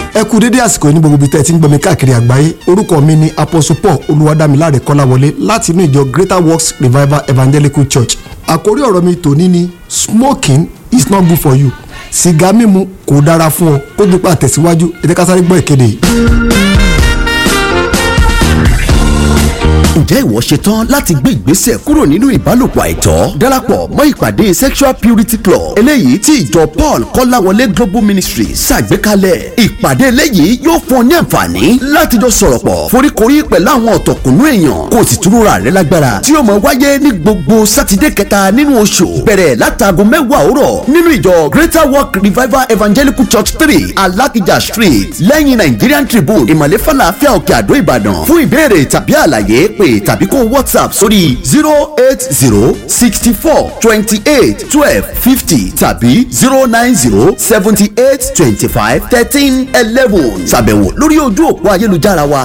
ẹ kú dédé àsìkò yìí ní gbogbo ibi tẹ́ ẹ ti ń gbọ́ mi káàkiri àgbáyé orúkọ mi ni apostle paul olúwadámiláre kọ́láwọlé láti inú ìjọ greater works revival evangelical church àkórí ọ̀rọ̀ mi tòní ni smoking is not good for you sìgá mímu kò dára fún ọ kó dípò àtẹ̀síwájú ẹ jẹ́ ká sáré gbọ́ ìkéde yìí. ǹjẹ́ ìwọ ṣetán láti gbé ìgbésẹ̀ kúrò nínú ìbálòpọ̀ àìtọ́ darapọ̀ mọ́ ìpàdé sexual purity club eléyìí tí ìjọ paul kọ́láwọlé global ministry ṣàgbékalẹ̀ ìpàdé eléyìí yóò fún ọ ní àǹfààní láti jọ sọ̀rọ̀ pọ̀ foríkorí pẹ̀lú àwọn ọ̀tọ̀kùnú èèyàn kó o sì túnra rẹ lágbára tí yóò máa wáyé ní gbogbo sátidé kẹta nínú oṣù bẹ̀rẹ̀ látàgò mẹ́wàá òwúrọ̀ nínú ìjọ greater work revival evangelical church three alakija street lẹ́yìn nigerian tribune ìmọ̀lẹ́ falafel òkè àdó ìbàdàn fún ìbéèrè tàbí àlàyé pé tàbí kó whatsapp sórí zero eight zero sixty four twenty eight twelve fifty tàbí zero nine zero seventy eight twenty five thirteen eleven ṣàbẹ̀wò lórí ojú òpó ayélujára wa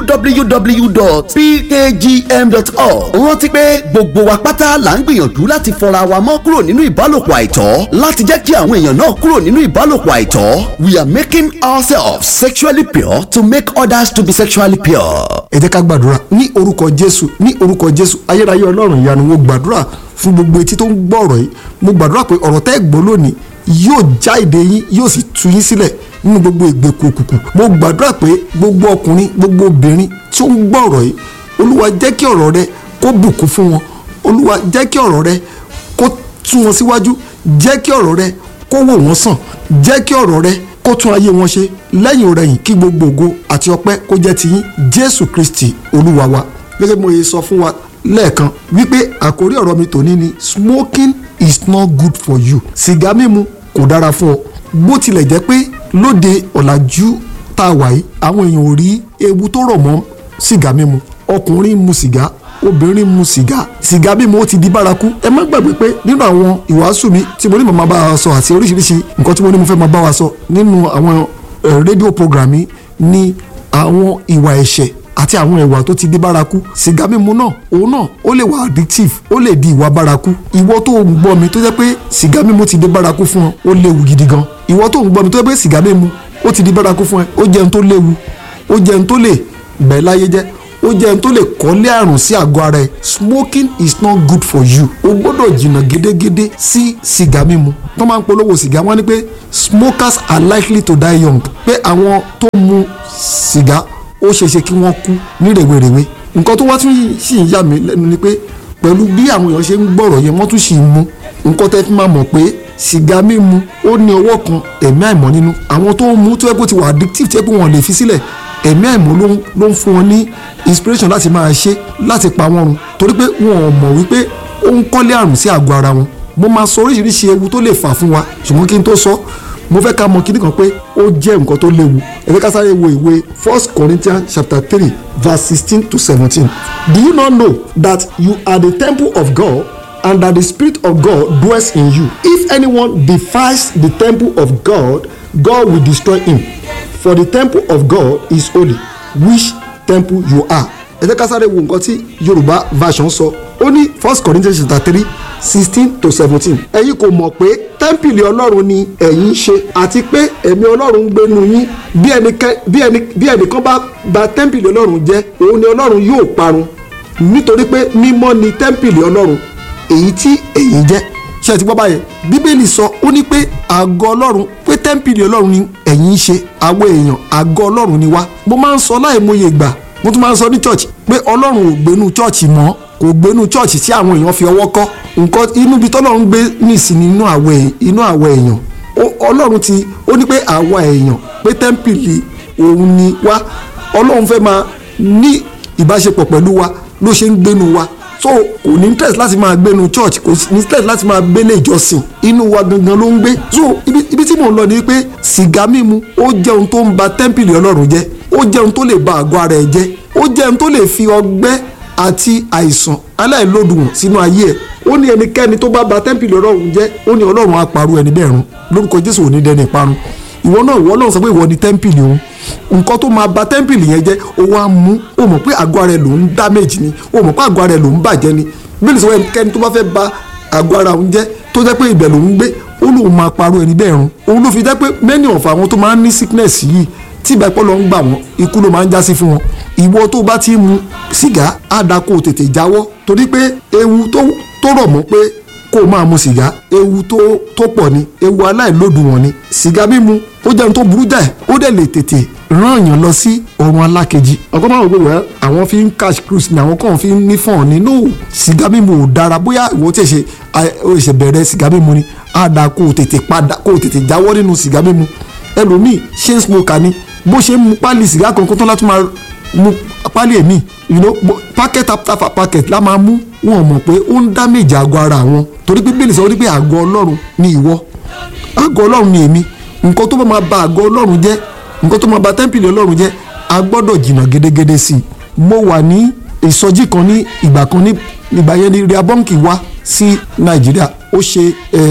www.pkgm.org rántí pé gbogbo wa pátá là ń gbìyànjú láti fọra wa mọ́ kúrò nínú ìbálòpọ̀ àìtọ́ láti jẹ́ kí àwọn èèyàn náà kúrò nínú ìbálòpọ̀ àìtọ́ we are making ourselves sexually pure to make others to be sexually pure. ẹ jẹ́ ká gbàdúrà ní orúkọ jésù ní orúkọ jésù ayérayé ọlọ́run ìyanu mo gbàdúrà fún gbogbo etí tó ń gbọ́ ọ̀rọ̀ yìí mo gbàdúrà pé ọ̀rọ̀ tẹ́ ẹ gbọ́ lónìí yóò já èdè yín yóò sì tú yín sílẹ̀ nínú gbogbo ìgbèkùn òkùnkùn mo gbàdúrà pé gbogbo ọkùnrin gbogbo obìnrin tí ó ń gbọ́ ọ̀rọ̀ yìí olúwa jẹ́ kí ọ̀rọ̀ rẹ kó bùkún fún wọn olúwa jẹ́ kí ọ̀rọ̀ rẹ kó tú wọn síwájú jẹ́ kí ọ̀rọ̀ rẹ kó wò wọ́n sàn jẹ́ kí ọ̀rọ̀ rẹ kó tún ayé wọn ṣe lẹ́yìn ọ̀rẹ́yìn kí gbogbo ògo àti ọpẹ́ kó jẹ́ tiyín jésù kristi olúwa wa gẹ́gẹ́ bí mo yẹ sọ fún wa lẹ́ẹ̀kan wípé àkórí ọ̀rọ̀ mi tòní ni smoking is not good for you sìgá mímu kò dára fún ọ bó tilẹ̀ jẹ́ pé lóde ọ̀làjú tá a wà yìí àwọn èèyàn ò rí ewu tó rọ̀ mọ́ sìgá mímu ọkùnrin mu sìgá obìnrin mu sìgá sìgá mímu ó ti di bárakú ẹ má gbàgbé pé nínú àwọn ìwàásù mi tí mo ní màmá bá wa sọ àti oríṣiríṣi nǹkan tí mo ní mo fẹ́ máa bá wa sọ nínú àwọn rédíò program mi ní àwọn ìwà ẹ̀ṣẹ̀ àti àwọn ìwà tó ti di bárakú sìgá mímu náà òun náà ó lè wà addictive ó lè di ìwà bárakú ìwọ tó ń gbọ́ mi tó jẹ́ pé sìgá mímu ti di bárakú fún ọ ó léwu gidi gan ìwọ tó ń gbọ́ mi tó jẹ́ pé sìgá mímu ó ti di bárakú fún ẹ ó jẹun tó léwu ó jẹun tó lè bẹ̀ láyé jẹ́ ó jẹ́ ẹni tó lè kọ́lé àrùn sí àgọ́ ara ẹ̀ smoking is not good for you o gbọ́dọ̀ jìnnà gédégédé sí sìgá mímu tó máa ń polówó sìgá wọ́n ní pé smokers are likely to die young pé àwọn tó mu sìgá ó ṣeéṣe kí wọ́n kú ní rèwerèwe nǹkan tó wá tún sì ń yà mí lẹ́nu ni pé pẹ̀lú bí àwọn èèyàn ṣe ń gbọ́rọ̀ yẹn wọ́n tún sì ń mu nǹkan tẹ́ fi máa mọ̀ pé sìgá mímu ó ní ọwọ́ kan ẹ̀mí àìmọ́ nínú àwọn tó ń mu tó yẹ kó ti wà addictive tó yẹ kó wọn lè fi sílẹ̀ ẹ̀mí àìmọ́ ló ń fún wọn ní inspiration láti máa ṣe láti pa wọn run torí pé wọn ò mọ̀ wípé ó ń kọ́lé àrùn sí àgọ́ ara wọn mo máa sọ oríṣiríṣi ewu tó lè fà fún wa ṣùgbọ́n kí n tó sọ mo fẹ́ ká mọ̀ kíní kan pé ó jẹ́ nǹkan tó léwu ẹ fẹ́ ká sáré wo ìwé first corinthians chapter three verse sixteen to seventeen do you not know that you are the temple of god and that the spirit of god dwells in you if anyone defies the temple of god god will destroy him for the temple of God is holy which temple you are. ẹ jẹ́ ká sáré wo nǹkan tí yorùbá version sọ ó ní first corinthians chapter three sixteen to seventeen ẹ̀yin kò mọ̀ pé tẹ́ḿpìlì ọlọ́run ni ẹ̀yin ń ṣe àti pé ẹ̀mí ọlọ́run ń gbénu yín bí ẹnìkan bá bà tẹ́ḿpìlì ọlọ́run jẹ́ òun ni ọlọ́run yóò parun nítorí pé mímọ́ ni tẹ́ḿpìlì ọlọ́run èyí tí ẹ̀yin jẹ́ ṣe àti gbọ́ báyẹn bíbélì sọ ó ní pé àgọ́ ọlọ́run pé tẹ́ḿpìlì ọlọ́run ni ẹ̀yin ń ṣe àwọn èèyàn àgọ́ ọlọ́run ni wá mo máa ń sọ láìmọye ìgbà mo tún máa ń sọ ní church pé ọlọ́run ò gbénú church mọ́ kò gbénú church tí àwọn èèyàn fi ọwọ́ kọ́ nǹkan inú ibi tọ́lọ́run gbé nìsín inú àwọ̀ inú àwọ̀ èèyàn ọlọ́run ti ó ní pé àwa èèyàn pé tẹ́ḿpìlì òun ni wá ọlọ́run fẹ́ máa ní ìbáṣepọ̀ pẹ̀lú wa ló ṣe ń gbénu wa so kò ní interest láti máa gbénu church kò ní interest láti máa gbélé ìjọsìn inú wa gangan ló ń gbé so ibi, ibi tí mò ń lọ ni pé sìgá mímu ó jẹ́ ohun tó ń ba tẹ́ḿpìlì ọlọ́run jẹ́ ó jẹ́ ohun tó lè ba àgọ́ ara ẹ̀ jẹ́ ó jẹ́ ohun tó lè fi ọgbẹ́ àti àìsàn aláìlódùn sínú ayé ẹ̀ ó ní ẹnikẹ́ni tó bá ba tẹ́ḿpìlì ọlọ́run jẹ́ ó ní ọlọ́run á parun ẹni bẹ́ẹ̀ run lórúkọ jésù ò ní dẹni ìparun ìwọ náà ìwọ náà sọ pé ìwọ ni tẹ́ḿpìlì òun nǹkan tó máa ba tẹ́ḿpìlì yẹn jẹ́ ó wá mú ó mọ̀ pé àgọ́ ara ẹ̀ ló ń damage ni ó mọ̀ pé àgọ́ ara ẹ̀ ló ń bàjẹ́ ni bíbélì sọ ẹnikẹ́ni tó bá fẹ́ ba àgọ́ ara òun jẹ́ tó jẹ́ pé ibẹ̀ ló ń gbé ó lóun máa parọ́ ẹni bẹ́ẹ̀ run òun ló fi jẹ́ pé many of àwọn tó máa ń ní sickness yìí tí ìgbà ìpọ́lọ́ ń gbà wọ́n ikú ló máa ń já sí fún wọn ìwọ tó bá ti ń mu sìgá á da kó o tètè jáwọ́ torí pé ewu tó tó rọ̀ mọ́ pé kó o máa mu sìgá ewu tó tó pọ̀ ni ewu aláìlódùwọ̀n ni sìgá mímu ó jẹun tó burú jáì ó dẹ̀ lè tètè rán èèyàn lọ sí ọ̀run alákejì ọkọ máa ń gbé wẹ́ àwọn fi ń cash cruise ni àwọn kan fi ń ní fọ́ọ̀n ni no sìgá mímu ò dára bóyá ìwọ tí ì ṣe ó ṣe bẹ̀rẹ̀ sìgá mímu ni á da kó o tètè padà kó o tètè jáwọ́ nínú sìgá mímu ẹlòmíì ṣé ń smoker ni bó ṣe ń mu pálí sìgá kankan tó láti máa mu pálí èmi you know packet after packet la máa mú wọn mọ̀ pé ó ń damage àgọ́ ara wọn torí pé bíbélì sọ wípé àgọ́ ọlọ́run ni ìwọ àgọ́ ọlọ́run ni èmi nǹkan tó bá máa ba àgọ́ ọlọ́run jẹ́ nǹkan tó máa ba tẹ́ḿpìlì ọlọ́run jẹ́ a gbọ́dọ̀ jìnnà gédégédé sí i mo wà ní ìsọjí kan ní ìgbà kan ní ìgbà yẹn ní riabonki wá sí nàìjíríà ó ṣe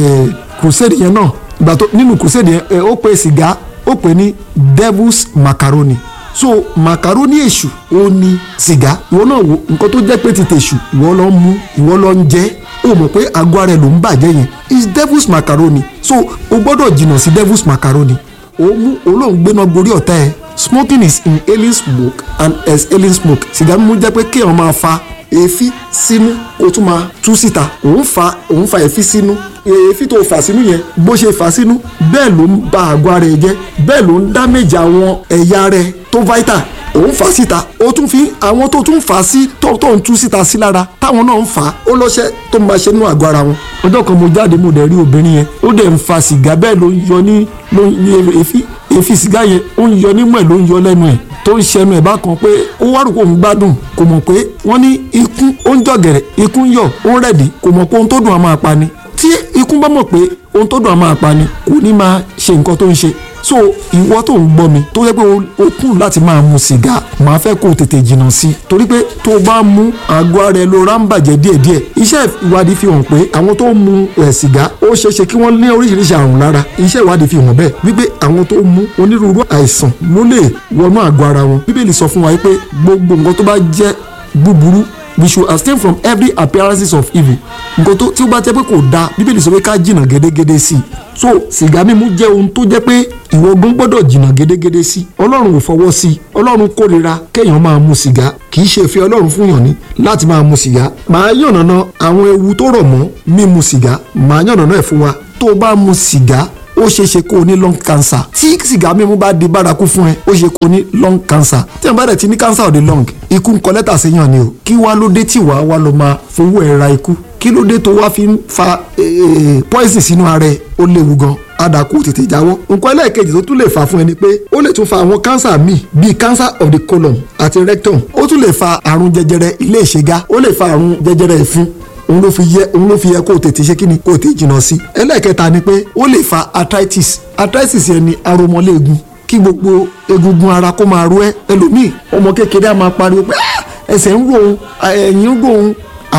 crusade yẹn náà ìgbà tó nínú crusade yẹn ó pe sìgá ó pè ní devil's macaroni so macaroni èṣù ó ní sìgá ìwọ náà wo nǹkan tó jẹ́ pé ti tèṣù ìwọ lọ ń mú ìwọ lọ ń jẹ ó mọ̀ pé àgọ́ ara ẹ̀ ló ń bàjẹ́ yẹn is devil's macaroni so o gbọ́dọ̀ jìnnà sí devil's macaroni ó mú olóhùn gbéná gorí ọ̀tá ẹ̀ smoking is inhaling smoke and exhaling smoke sìgá mímú jẹ́ pé kéèyàn máa fa èéfín sínú kó tún máa tú síta òun fa òun fa èéfín sínú èéfín tó fà sínú yẹn bó ṣe fà sínú bẹ́ẹ̀ ló ń ba àgọ́ ara ẹ̀ jẹ́ bẹ́ẹ̀ ló ń dámẹ́jà àwọn ẹ̀yà rẹ̀ tó vital òun fà síta ó tún fi àwọn tó tún fà sí tó tó ń tú síta sí lára táwọn náà ń fà á ó lọ́ṣẹ́ tó ń bá ṣe nínú àgọ́ ara wọn. ọjọ́ kan mo jáde mo dẹ̀ rí obìnrin yẹn ó dẹ̀ ń fa sìgá bẹ́ẹ̀ ló ń yọ ní ló ń ní èéfín èéfín sìgá yẹn ó ń yọ nímú ẹ̀ ló ń yọ lẹ́nu ẹ̀ tó ń ṣẹnu ẹ̀ bákan pé ó wá rò kó ń gbádùn kò mọ̀ pé wọ́n ní ikú ó ń jọ̀gẹ̀rẹ̀ ikú ń yọ̀ ó ń rẹ̀dí kò mọ̀ pé ohun tó dùn á máa pa ni tí ikú bá mọ̀ pé ohun tó dùn á máa pa ni kò ní máa ṣe nǹkan tó ń ṣe so ìwọ tó ń gbọ́ mi tó yẹ pé o kùn láti máa mu sìgá màá fẹ́ kó o tètè jìnnà sí i torí pé tó o bá mú àgọ́ ara ẹ ló rá ń bàjẹ́ díẹ̀díẹ̀ iṣẹ́ ìwádìí fi hàn pé àwọn tó ń mu ẹ̀ sìgá ó ṣeéṣe kí wọ́n ní oríṣiríṣi àrùn lára iṣẹ́ ìwádìí fi hàn bẹ́ẹ̀ wípé àwọn tó ń mu onírúurú àìsàn ló lè wọnú àgọ́ ara wọn bíbélì sọ fún wa pé gbogbo nǹkan tó bá jẹ́ búburú we should abstain from every appearances of evil nǹkan tó tí ó bá jẹ́ pé kò dáa bíbélì sọ pé ká jìnnà gédégédé sí i so sìgá mímu jẹ́ ohun tó jẹ́ pé ìwọ gan gbọ́dọ̀ jìnnà gédégédé sí i ọlọ́run ò fọwọ́ sí i ọlọ́run kórira kéèyàn máa mu sìgá kì í ṣe ìfẹ́ ọlọ́run fún yàn ní láti máa mu sìgá màá yànnàná àwọn ewu tó rọ̀ mọ́ mímu sìgá màá yànnàná ẹ̀ fún wa tó o bá mu sìgá ó ṣeé ṣe kó o ní lung cancer tí sìgá mímu bá di bárakú fún ẹ ó ṣe kó o ní lung cancer tí wọn bá dẹ̀ ti ní cancer of the lung ikú ń kọ lẹ́tà sí yàn ni o kí wá ló dé tí wàá wá lọ máa fowó ẹ̀ ra ikú kí ló dé tó wá fi ń fa poison sínú ara ẹ ó léwu gan adàkú tètè jáwọ́ nǹkan ẹlẹ́ẹ̀kejì tó tún lè fà fún ẹni pé ó lè tún fa àwọn cancer míì bíi cancer of the colon àti rectum ó tún lè fa àrùn jẹjẹrẹ ilé ìṣègá ó lè fa àrùn jẹjẹrẹ ìfun òun ló fi yẹ òun ló fi yẹ kó o tètè ṣe kíni kó o tètè jìnnà sí. ẹlẹ́ẹ̀kẹta ni pé ó lè fa arthritis arthritis yẹn ni aromọléegun kí gbogbo egungun ara kó máa ro ẹ́ ẹlòmíì ọmọ kékeré á máa pariwo pé ẹsẹ̀ ń ro òun ẹ̀yìn ń ro òun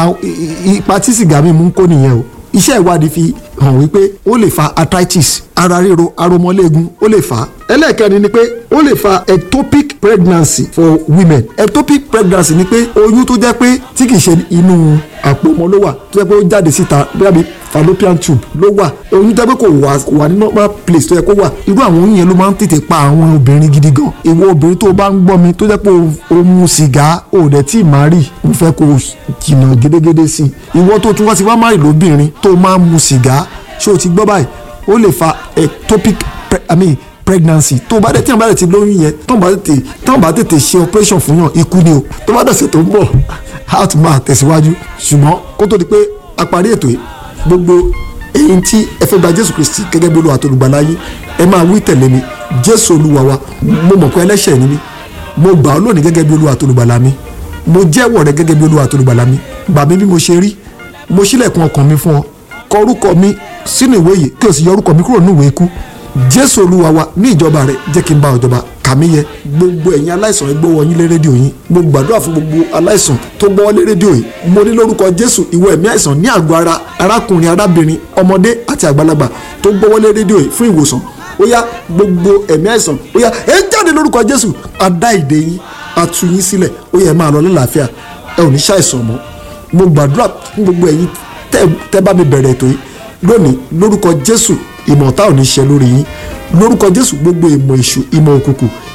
ipa tí sìgá mímu ń kó nìyẹn o iṣẹ́ ìwádìí fi hàn wípé ó lè fa arthritis ara ríro aromọléegun ó lè fà á ẹlẹ́ẹ̀kẹrin ni pé ó lè fa ectopic pregnancy for women ectopic pregnancy ni pé oyún tó jẹ́ pé tí kìí ṣe inú àpò ọmọ ló wà tó jẹ́ pé ó jáde síta bí fallopian tube ló wà oyún jẹ́ pé kò wà kò wà ní normal place tó yẹ kó wà irú àwọn oyún yẹn ló máa ń tètè pa àwọn obìnrin gidi gan ìwọ obìnrin tó bá ń gbọ́ mi tó jẹ́ pé o mu sìgá o dẹ̀ tí ì máa rì mo fẹ́ kó o jìnnà gédégédé sí i ìwọ tó tún wá sí wá má rì lóbìnrin tó máa ń mu sìgá ṣé o ti gbọ́ báyìí ó lè fa ectopic pre I mean, pregnancy tó bá dẹ̀ tí wọ́n bá dẹ̀ ti lóyún yẹn tó bá tètè tó bá tètè ṣe operation fún yàn ikú ni o tó bá dẹ̀ ṣe tó ń bọ̀ a tún máa tẹ̀síwájú ṣùgbọ́n kó tó di pé a parí ètò yìí gbogbo èyí tí ẹ fẹ́ gba jésù kristi gẹ́gẹ́ bí olúwa tó lùgbàlà yín ẹ máa wí tẹ̀lé mi jésù olúwa wa mo mọ̀ pé ẹlẹ́ṣẹ̀ ni mí mo gbà ọ́ lónìí gẹ́gẹ́ bí olúwa tó lùgbàlà mi mo jẹ́wọ́ rẹ gẹ́gẹ́ bí olúwa tó lùgbàlà mi gbà mí bí mo ṣe rí mo ṣílẹ̀kùn ọkàn mi fún ọ kọ orúkọ mi sínú ìwé yìí kí o sì yọ orúkọ mi kúrò nínú ìwé ikú jésù olúwa wa ní ìjọba rẹ jẹ́ kí n bá ọjọba kàmí yẹ gbogbo ẹ̀yin aláìsàn ẹ gbọ́wọ́ yín lé rédíò yín mo gbàdúrà fún gbogbo aláìsàn tó gbọ́wọ́ lé rédíò yìí mo ní lórúkọ jésù ìwọ ẹ̀mí àìsàn ní àgọ́ ara arákùnrin arábìnrin ọmọdé àti àgbàlagbà tó gbọ́wọ́ lé rédíò yìí fún ìwòsàn ó yá gbogbo ẹ̀mí àìsàn ó yá ẹ jáde lórúkọ jésù adá ìdè yín atu yín sílẹ̀ ó yẹ máa lọ lálàáfíà ẹ ò ní ṣàìsàn mọ́ mo gbàdúrà fún gbogbo ẹ̀yin tẹ́ bá mi bẹ̀rẹ̀ ètò yìí lónìí lórúkọ jésù ìmọ̀ ọ̀tá ò ní ṣe lórí yín lórúkọ jésù gbogbo ìmọ̀ èṣù ìmọ̀ òkùnkùn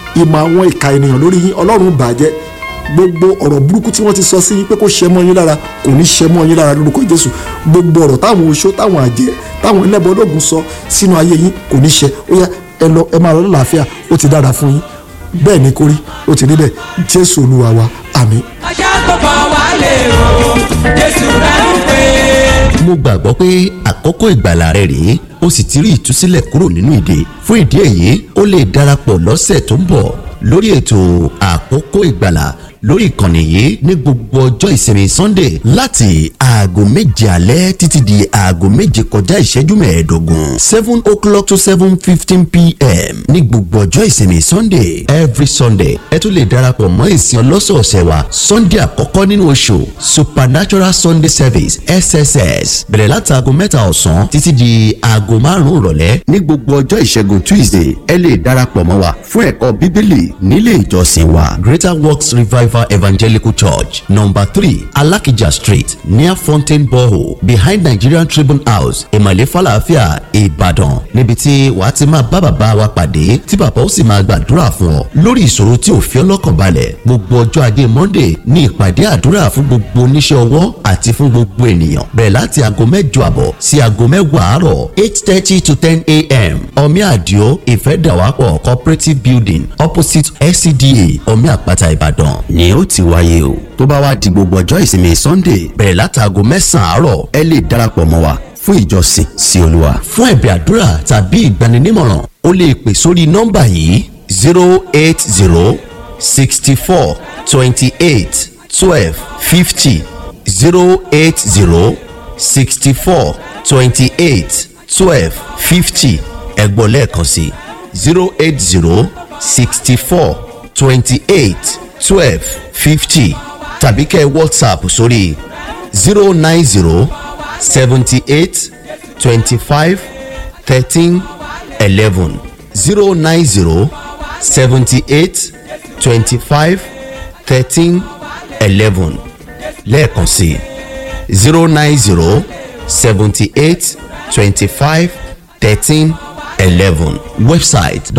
ìmọ̀ àwọn ìka ènìyàn lórí yín ọlọ́run bàjẹ́ gbogbo ọ̀rọ̀ burúkú tí wọ́n ti sọ sí yín pé kó ṣe mọ́ yín lára kò ní ṣe mọ́ yín lára lórúkọ jésù gbogbo ọ̀rọ̀ táwọn oṣó táwọn àjẹ́ táwọn ẹlẹ́bọ ológun sọ sínú ayé yín kò ní ṣe ó yá ẹ lọ ẹ máa lọ lálàáfíà ó ti dára fún yín bẹ́ẹ̀ ni kó rí ó ti rí bẹ́ẹ̀ jésù olúwa wa àmín. ọjà gbogbo wa lè rò jésù rẹ̀ ń pè é. mo gbàgbọ́ pé àkókò ìgbàlà rẹ rèé ó sì ti rí ìtúsílẹ̀ kúrò nínú ìdè fún ìdí èyí ó lè darapọ̀ lọ́sẹ̀ tó ń bọ̀ lórí ètò àkókò ìgbàlà lórí ìkànnì yìí ní gbogbo ọjọ́ ìsinmi sunday láti aago méje alẹ́ títí di aago méje kọjá ìṣẹ́jú mẹ́ẹ̀ẹ́dógún seven o'clock to seven fifteen pm ní gbogbo ọjọ́ ìsinmi sunday every sunday ẹ tún lè darapọ̀ mọ́ ìsìn ọlọ́sọ̀ọ̀sẹ̀ wa sunday àkọ́kọ́ nínú oṣù supernatural sunday service sss bẹ̀rẹ̀ láti aago mẹ́ta ọ̀sán títí di aago márùn-ún ìrọ̀lẹ́ ní gbogbo ọjọ́ ìṣẹ́gun tuesday ẹ lè darapọ̀ mọ́ wa fún ẹ̀kọ́ bíbélì nílé ìjọsìn wa greater works revival evangelical church number three alakija street near fountain borehole behind nigerian tribune house ìmọ̀lẹ́ falafia ìbàdàn níbi tí wàá ti máa bá bàbá wa pàdé tí bàbá ó sì máa gbàdúrà fún ọ lórí ìṣòro tí ò fi ọlọ́kàn balẹ̀ gbogbo ọjọ́ ajé monday ní ìpàdé àdúrà fún gbogbo oníṣẹ́ ọwọ́ àti fún gbogbo ènìyàn bẹ̀rẹ̀ láti aago mẹ́jọ àbọ̀ sí aago mẹ́wàá àárọ̀ eight thirty to ten a.m. omi àdìo ìfẹ́dàwápọ̀ cooperative building opposite scda omi àpáta ìbàdàn ni ó ti wáyé o tó bá wá di gbogbo ọjọ́ ìsinmi sunday bẹ̀rẹ̀ láti aago mẹ́sàn-án àárọ̀ ẹ lè darapọ̀ mọ́ wa fún ìjọsìn sí olúwa. fún ẹ̀bẹ̀ àdúrà tàbí ìgbaninímọ̀ràn o lè pè sórí nọ́mbà yìí zero eight zero sixty four twenty eight twelve fifty zero eight zero sixty four twenty eight twelve fifty ẹ̀gbọ́n lẹ́ẹ̀kan sí zero eight zero sixty four twenty eight twelve fifty tàbí kẹ́ whatsapp sórí zero nine zero seventy eight twenty five thirteen eleven zero nine zero seventy eight twenty five thirteen eleven lẹ́ẹ̀kan sí zero nine zero seventy eight twenty five thirteen eleven website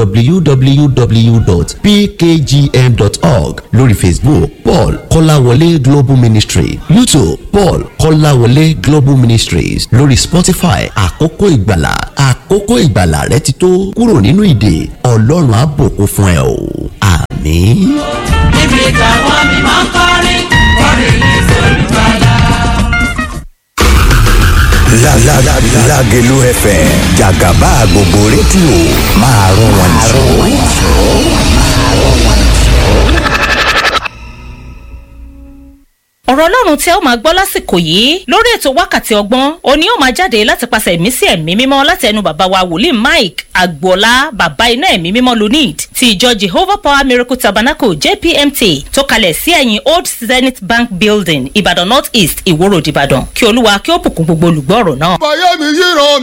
www.pkgm.org lórí facebook paul kọ́láwọlé global ministry youtube paul kọ́láwọlé global ministries lórí spotify àkókò ìgbàlà àkókò ìgbàlà rẹ ti tó kúrò nínú ìdè ọlọ́run á bùkún fún ẹ o àmín. níbi táwọn mímọ́ kọrin kọrin ní sọ́dúnbàlà. La la la Lágelú FM Jàgàbá gbogbo rédíò máa rún wọn jù. ọ̀rọ̀ ọlọ́run tí ẹ ó máa gbọ́ lásìkò yìí lórí ètò wákàtí ọgbọ́n òní ó máa jáde láti pàṣẹ ẹ̀mí sí ẹ̀mí mímọ́ láti ẹnu bàbá wa wòlíì mike agboola bàbá iná ẹ̀mí mímọ́ lunid ti ìjọ jehovah power miracle tabernacle jpmt tó kalẹ̀ sí ẹ̀yìn old zenith bank building ìbàdàn north east ìwó road ìbàdàn kí olúwa kí ó bùkún gbogbo olùgbọ́ ọ̀rọ̀ náà. báyọ̀ mi yíran